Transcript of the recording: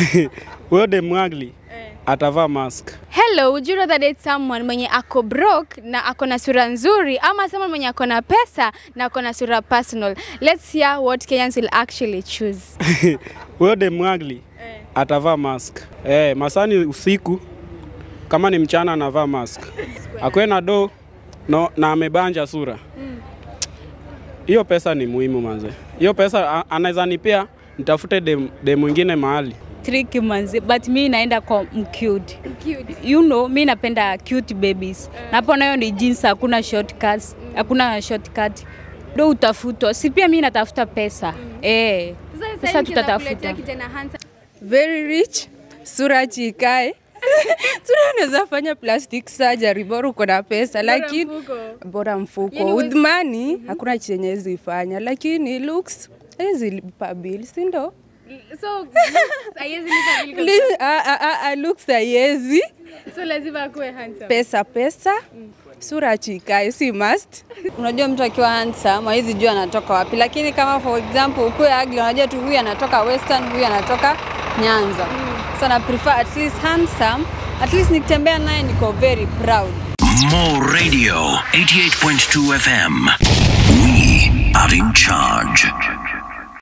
Huyo demwagli atavaa mask. Hello, would you rather date someone mwenye ako broke na ako na sura nzuri ama someone mwenye ako na pesa na ako na sura personal? Let's hear what Kenyans will actually choose. Huyo demwagli atavaa mask. Eh, masani usiku kama ni mchana anavaa mask. Akwe na do no, na amebanja sura. Hiyo pesa ni muhimu manze. Hiyo pesa a- anaweza nipea nitafute dem, dem mwingine mahali. tricky manzi but mi naenda kwa mcute you know mi napenda cute babies napo nayo ni jeans hakuna shortcuts hakuna shortcut do utafutwa si pia mi natafuta pesa eh pesa tutatafuta very rich, sura chikae sura unaweza fanya plastic surgery bora uko na pesa, lakini bora mfuko Yani with money hakuna chenye zifanya, lakini looks hezi lipa bill, si ndo? So, haiwezi lipa bill kabisa. Li- ah, ah, ah, ah, looks haiwezi, So lazima akuwe handsome. pesa pesa, sura chikae, si must. Unajua mtu akiwa handsome hawezi jua anatoka wapi, lakini kama for example ukuwe ugly, unajua tu huyu anatoka Western, huyu anatoka Nyanza. So na prefer at least handsome, at least nikitembea naye niko very proud. More Radio 88.2 FM. We are in charge.